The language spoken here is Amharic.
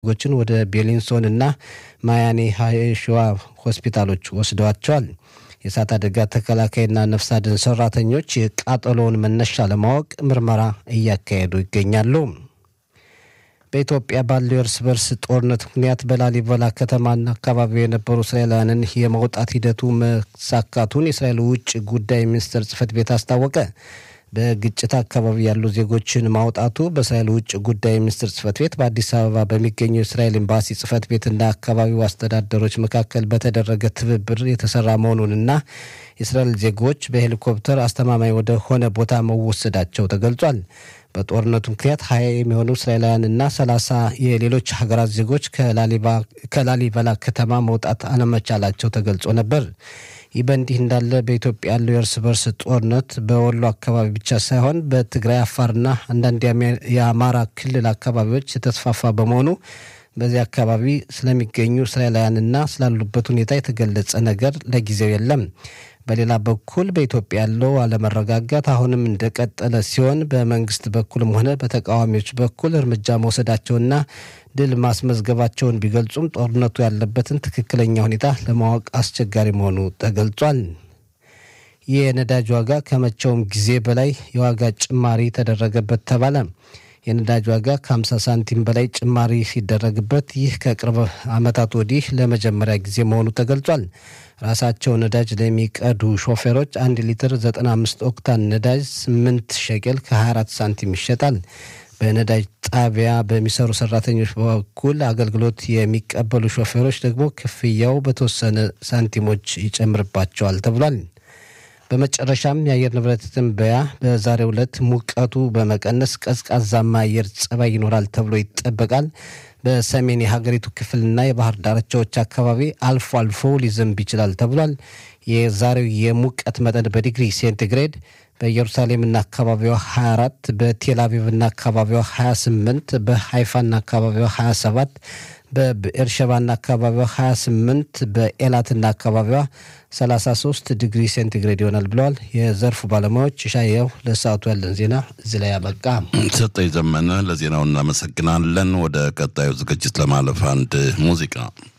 ዜጎችን ወደ ቤሊንሶን እና ማያኔ ሀይሸዋ ሆስፒታሎች ወስደዋቸዋል። የእሳት አደጋ ተከላካይና ነፍስ አድን ሰራተኞች የቃጠሎውን መነሻ ለማወቅ ምርመራ እያካሄዱ ይገኛሉ። በኢትዮጵያ ባለው የእርስ በርስ ጦርነት ምክንያት በላሊበላ ከተማና አካባቢው የነበሩ እስራኤላውያንን የመውጣት ሂደቱ መሳካቱን የእስራኤል ውጭ ጉዳይ ሚኒስቴር ጽህፈት ቤት አስታወቀ። በግጭት አካባቢ ያሉ ዜጎችን ማውጣቱ በእስራኤል ውጭ ጉዳይ ሚኒስትር ጽህፈት ቤት በአዲስ አበባ በሚገኘው የእስራኤል ኤምባሲ ጽህፈት ቤትና አካባቢው አስተዳደሮች መካከል በተደረገ ትብብር የተሰራ መሆኑንና የእስራኤል ዜጎች በሄሊኮፕተር አስተማማኝ ወደ ሆነ ቦታ መወሰዳቸው ተገልጿል። በጦርነቱ ምክንያት ሀያ የሚሆኑ እስራኤላውያንና ሰላሳ የሌሎች ሀገራት ዜጎች ከላሊበላ ከተማ መውጣት አለመቻላቸው ተገልጾ ነበር። ይህ በእንዲህ እንዳለ በኢትዮጵያ ያለው የእርስ በርስ ጦርነት በወሎ አካባቢ ብቻ ሳይሆን በትግራይ፣ አፋርና አንዳንድ የአማራ ክልል አካባቢዎች የተስፋፋ በመሆኑ በዚህ አካባቢ ስለሚገኙ እስራኤላውያንና ስላሉበት ሁኔታ የተገለጸ ነገር ለጊዜው የለም። በሌላ በኩል በኢትዮጵያ ያለው አለመረጋጋት አሁንም እንደቀጠለ ሲሆን በመንግስት በኩልም ሆነ በተቃዋሚዎች በኩል እርምጃ መውሰዳቸውና ድል ማስመዝገባቸውን ቢገልጹም ጦርነቱ ያለበትን ትክክለኛ ሁኔታ ለማወቅ አስቸጋሪ መሆኑ ተገልጿል። የነዳጅ ዋጋ ከመቼውም ጊዜ በላይ የዋጋ ጭማሪ ተደረገበት ተባለ። የነዳጅ ዋጋ ከ50 ሳንቲም በላይ ጭማሪ ሲደረግበት ይህ ከቅርብ ዓመታት ወዲህ ለመጀመሪያ ጊዜ መሆኑ ተገልጿል። ራሳቸው ነዳጅ ለሚቀዱ ሾፌሮች አንድ ሊትር 95 ኦክታን ነዳጅ 8 ሸቄል ከ24 ሳንቲም ይሸጣል። በነዳጅ ጣቢያ በሚሰሩ ሰራተኞች በኩል አገልግሎት የሚቀበሉ ሾፌሮች ደግሞ ክፍያው በተወሰነ ሳንቲሞች ይጨምርባቸዋል ተብሏል። በመጨረሻም የአየር ንብረት ትንበያ በዛሬው ዕለት ሙቀቱ በመቀነስ ቀዝቃዛማ አየር ጸባይ ይኖራል ተብሎ ይጠበቃል። በሰሜን የሀገሪቱ ክፍልና የባህር ዳርቻዎች አካባቢ አልፎ አልፎ ሊዘንብ ይችላል ተብሏል። የዛሬው የሙቀት መጠን በዲግሪ ሴንቲግሬድ በኢየሩሳሌምና አካባቢዋ 24፣ በቴልአቪቭና አካባቢዋ 28፣ በሃይፋና አካባቢዋ 27፣ በብኤርሸባና አካባቢዋ 28፣ በኤላትና አካባቢዋ 33 ዲግሪ ሴንቲግሬድ ይሆናል ብለዋል የዘርፉ ባለሙያዎች። ሻየው ለሰዓቱ ያለን ዜና እዚህ ላይ ያበቃ። ሰጠኝ ዘመነ ለዜናው እናመሰግናለን። ወደ ቀጣዩ ዝግጅት ለማለፍ አንድ ሙዚቃ